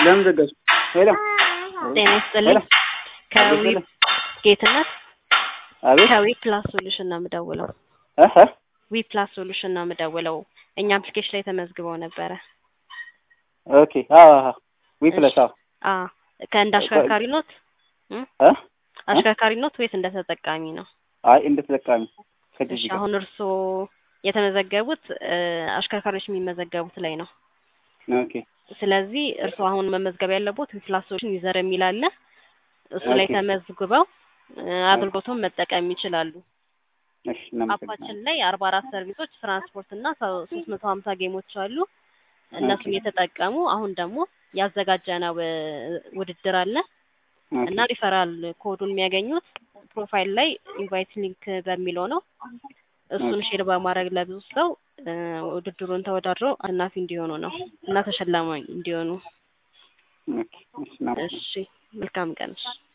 ለምን ዘጋሽ? ሄሎ ጤና ይስጥልኝ። ከዊ አቤት። ጌትነት አቤት ከዊ ፕላስ ሶሉሽን ነው የምደውለው። እህ ዊ ፕላስ ሶሉሽን ነው የምደውለው። እኛ አፕሊኬሽን ላይ ተመዝግበው ነበረ። ኦኬ አዎ አዎ ዊ ፕለስ አዎ አ ከእንደ አሽከርካሪ ኖት እም? እ አሽከርካሪ ኖት ወይስ እንደ ተጠቃሚ ነው? አይ እንደ ተጠቃሚ እሺ ከጂጂ ጋር አሁን እርስዎ የተመዘገቡት እ አሽከርካሪዎች የሚመዘገቡት ላይ ነው። ኦኬ ስለዚህ እርስዎ አሁን መመዝገብ ያለቦት ዊ ፕላስ ሶሉሽን ዩዘር የሚል አለ። እሱ ላይ ኦኬ። ተመዝግበው እ አገልግሎቱን መጠቀም ይችላሉ። እሺ እናመሰግናለን። አፓችን ላይ አርባ አራት ሰርቪሶች ትራንስፖርት እና ሶስት መቶ ሀምሳ ጌሞች አሉ። እነሱን ኦኬ። የተጠቀሙ አሁን ደግሞ ያዘጋጀነው እ ውድድር አለ ኦኬ እና ሪፈራል ኮዱን የሚያገኙት ፕሮፋይል ላይ ኢንቫይት ሊንክ በሚለው ነው። እሱን ኦኬ። ሼር በማድረግ ለብዙ ሰው እ ውድድሩን ተወዳድረው አሸናፊ እንዲሆኑ ነው እና ተሸላሚ እንዲሆኑ። ኦኬ እሺ እናመሰግናለን። እሺ መልካም ቀን። እሺ